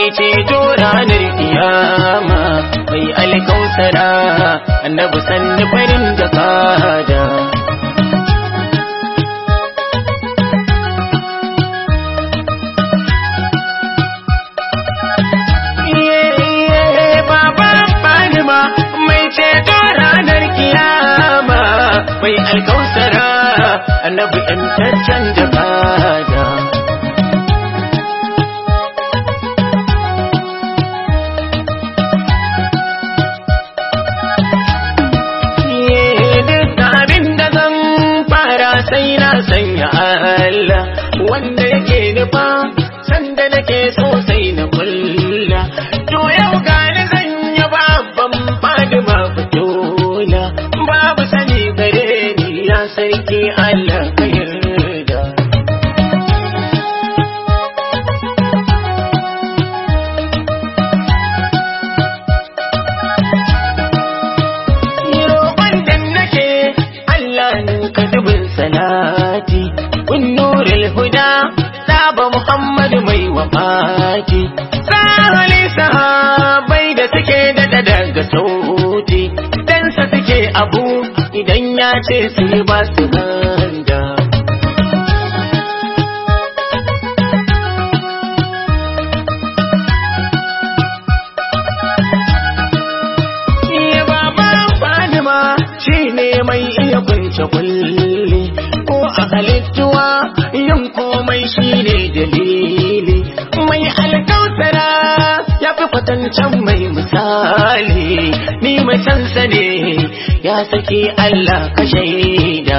ceto ranar kiyama mai alkausara annabi sanni farin jakada mai ceto ranar kiyama mai alkausara annabi yantaccen jakada sai na sanya Allah wanda yake nufa sanda nake so sai na kulla to yau gani zan yi babban fadima fitola babu sani gare ni ya sarki Allah ka yarda roƙon da nake Allah ninka dubin salati kun nuril huda saba Muhammad mai wafati sahali sahabai da suke da daga sauti dan sa suke abu idan ya ce su ba su ganda shine mai iya kunce kulli ko a halittuwa yin komai shine dalili mai alkautara ya fi kwatancan mai misali ni macansa ne ya saki Allah ka shaida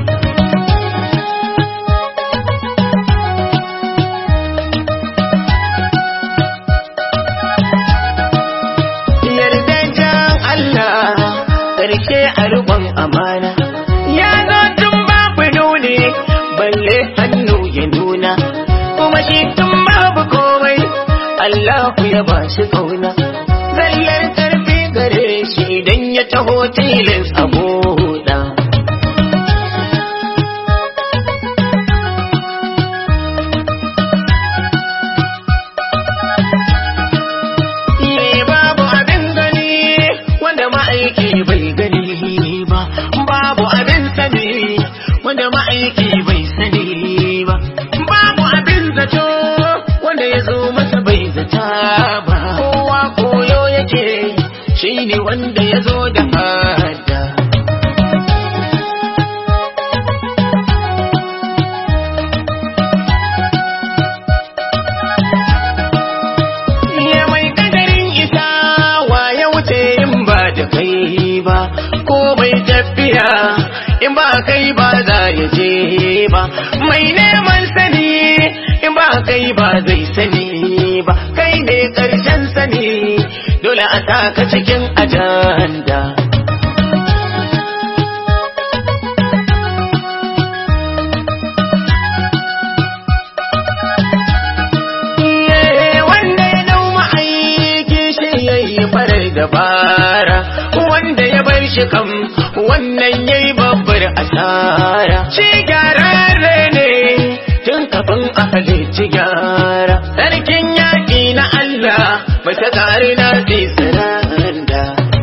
karshe a rubon amana ya zo tun babu nuni balle hannu ya nuna kuma shi tun babu komai Allahu ya ba shi kauna zallar karfi gare shi idan ya taho tilis a buɗa babu abin gani wanda ma'aiki bai gani ba babu abin sani wanda ma'aiki bai sani ba babu abin zato wanda ya zo masa bai zata ba kowa koyo yake shine wanda ya zo da hada ya mai kadarin isa wa ya wuce in ba da kai ba ko mai tafiya in ba kai ba za ya je ba mai neman sani in ba kai ba zai sani ba kai ne karshen sani dole a taka cikin ajanda wanda ya dau ma'aiki shi yayi farar dabara wanda ya bar shi kam wannan yayi babbar asara shi gyararre ne tun kafin a halici gyara sarkin yaƙi na Allah mace tare na saranda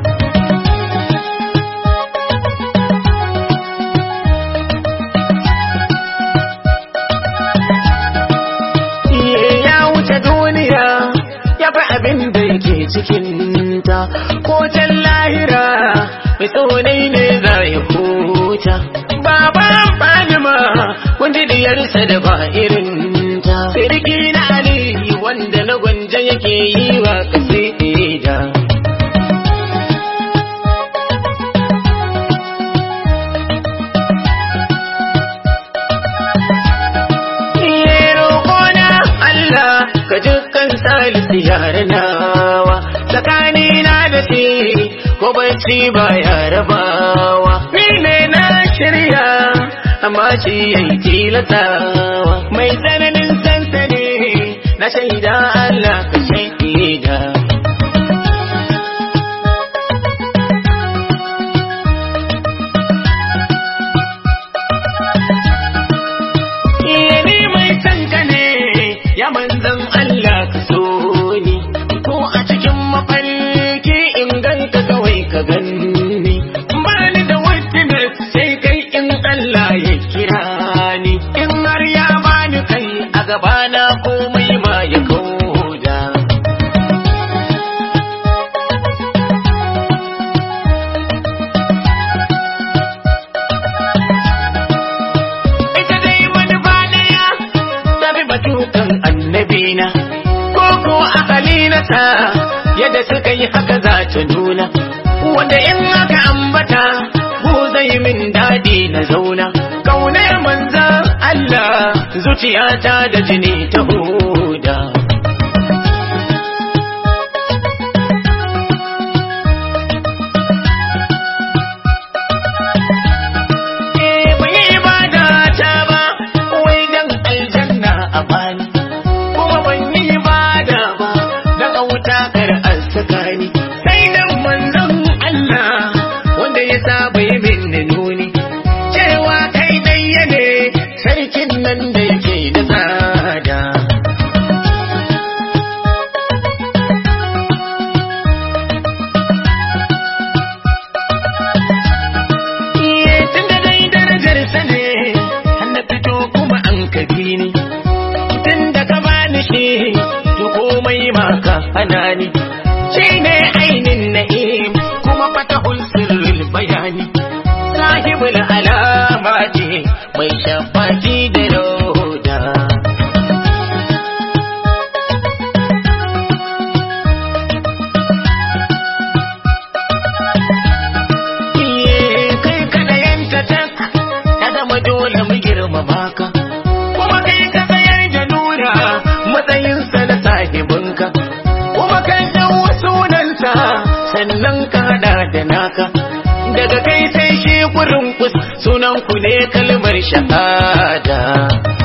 ya wuce duniya ya fi abin da yake cikinta ko can lahira mai tsonai ne za ya huta baban fadima wanda diyarsa da ba irin ta sirki na ali wanda na gwanja yake yi wa kasida ka dukkan salisu yare nawa tsakanina da shi ko bacci ba ya rabawa ni ne na shirya amma shi yayi tilatawa mai tsananin sansani na shaida Allah ka shaida Iya ni mai sanka ne ya manzan Allah ka so ni gabana komai ma ya kauda ita dai wani ɗaya ta fi batukan annabina ko ko akali na ta yadda suka yi haka za ta nuna wanda in aka ambata ko zai min daɗi na zauna kaunar manzan Allah zuciyata da jini ta huda Eh, bai yi ibada ta ba wai dan aljanna a bani kuma ban yi ibada ba dan wuta kar an saka ni sai dan manzon Allah wanda ya saba yi min nuni cewa kai dai ne sarkin nan da yake da tsada Iye tun da dai darajar sa ne har na fito kuma an kabi ni tun da ka bani shi to komai ma ka hana ni shi ne ainin na'im kuma fatahul sirrul bayani sahibul alamati mai shafaki da roda Iye kai kada yanta tak ka zama dole mu girmama ka kuma kai ka tsayar da nura matsayinsa na sahibinka kuma kan ɗau sunansa sannan ka haɗa da naka daga kai sai shi kurin kus sunan ku ne kalmar shahada